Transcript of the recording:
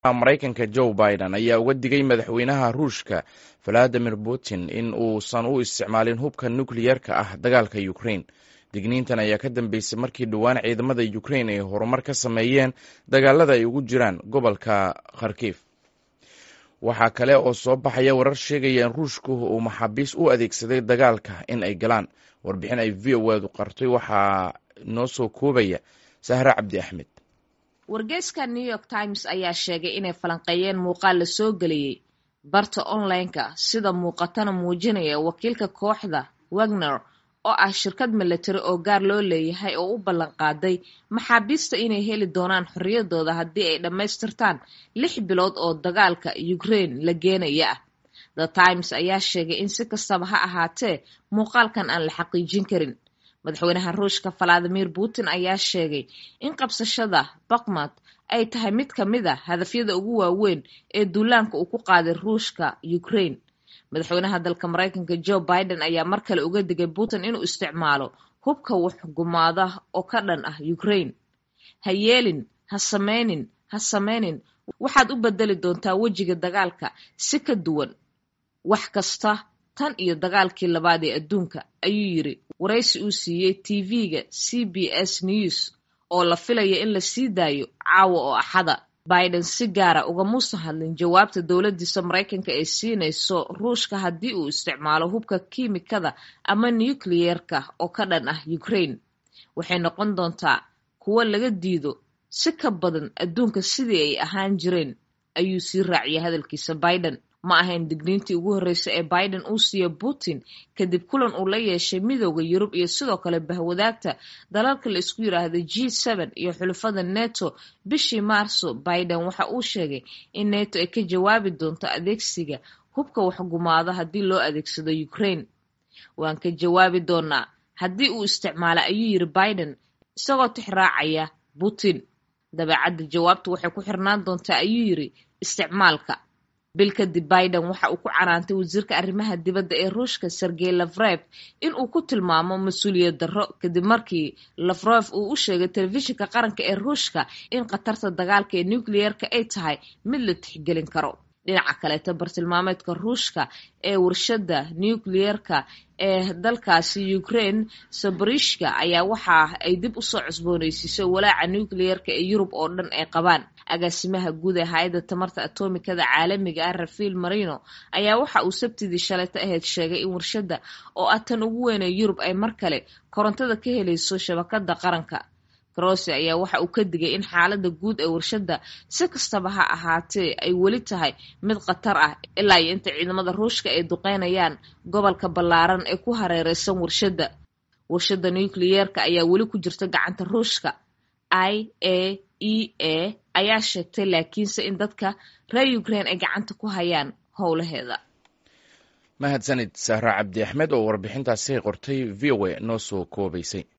maraykanka joe biden ayaa uga digay madaxweynaha ruushka valadimir putin in uusan u isticmaalin hubka nukliyerka ah dagaalka ukrain digniintan ayaa ka dambeysay markii dhowaan ciidamada ukrain ay horumar ka sameeyeen dagaalada ay ugu jiraan gobolka kharkif waxaa kale oo soo baxaya warar sheegaya in ruushku uu maxaabiis u adeegsaday dagaalka in ay galaan warbixin ay v o edu qartay waxaa noo soo koobaya sahre cabdi axmed wargeyska new york times ayaa sheegay inay falanqeeyeen muuqaal la soo geliyey barta online-ka sida muuqatana muujinaya wakiilka kooxda wagner oo ah shirkad milatari oo gaar loo leeyahay oo u ballan qaaday maxaabiista inay heli doonaan xorriyadooda haddii ay dhammaystirtaan lix bilood oo dagaalka ukraine la geenaya ah the times ayaa sheegay in si kastaba ha ahaatee muuqaalkan aan la xaqiijin karin madaxweynaha ruushka valadimir putin ayaa sheegay in qabsashada bakmad ay tahay mid ka mid a hadafyada ugu waaweyn ee duulaanka uu ku qaaday ruushka ukraine madaxweynaha dalka maraykanka joe biden ayaa mar kale uga digay putin inuu isticmaalo hubka waxgumaada oo ka dhan ah ukraine ha yeelin ha sameynin ha sameynin waxaad u bedeli doontaa wejiga dagaalka si ka duwan wax kasta tan iyo dagaalkii labaad ee adduunka ayuu yiri waraysi uu siiyey tv-ga c b s news oo la filaya in la sii daayo caawa oo axada biden si gaara ugamuusan hadlin jawaabta dowladdiisa maraykanka ay siinayso ruushka haddii uu isticmaalo hubka kiimikada ama nukliyerka oo ka dhan ah ukraine waxay noqon doontaa kuwo laga diido si ka badan adduunka sidii ay ahaan jireen ayuu sii raaciyay hadalkiisa biden ma ahayn digniintii ugu horreysay ee biden uu siiyo putin kadib kulan uu la yeeshay midooda yurub iyo sidoo kale bahwadaagta dalalka la isku yiraahdo g seen iyo xulafada neto bishii maarso biden waxa uu sheegay in neto ay ka jawaabi doonto adeegsiga hubka waxgumaado haddii loo adeegsado ukraine waan ka jawaabi doonaa haddii uu isticmaala ayuu yiri biden isagoo tixraacaya putin dabeecadda jawaabtu waxay ku xirnaan doontaa ayuu yiri isticmaalka bil kadib biden waxa uu ku canaantay wasiirka arrimaha dibadda ee ruushka sergey lafrev in uu ku tilmaamo mas-uuliyad darro kadib markii lafrev uu u sheegay telefishinka qaranka ee ruushka in khatarta dagaalka ee nucliyerka ay tahay mid la tixgelin karo dhinaca kaleeta bartilmaameedka ruushka ee warshadda nucliyerka ee dalkaasi ukraine sabarishka ayaa waxa ay dib usoo cusbooneysiisay walaaca nucliyerka ee yurub oo dhan ay qabaan agaasimaha guud ee hay-adda tamarta atomikada caalamiga ah rafael marino ayaa waxa uu sabtidii shalayto ahayd sheegay in warshadda oo ah tan ugu weyn ee yurub ay mar kale korontada ka helayso shabakada qaranka grossi ayaa waxa uu ka digay in xaaladda guud ee warshadda si kastaba ha ahaatee ay weli tahay mid khatar ah ilaa iyo inta ciidamada ruushka ay duqeynayaan gobolka ballaaran ee ku hareereysan warshadda warshadda nucliyerka ayaa weli ku jirta gacanta ruushka i a e a ayaa sheegtay laakiinse in dadka reer ukraine ay gacanta ku hayaan howlaheeda mahadsanid sahra cabdi axmed oo warbixintaasi qortay v o a noo soo koobaysay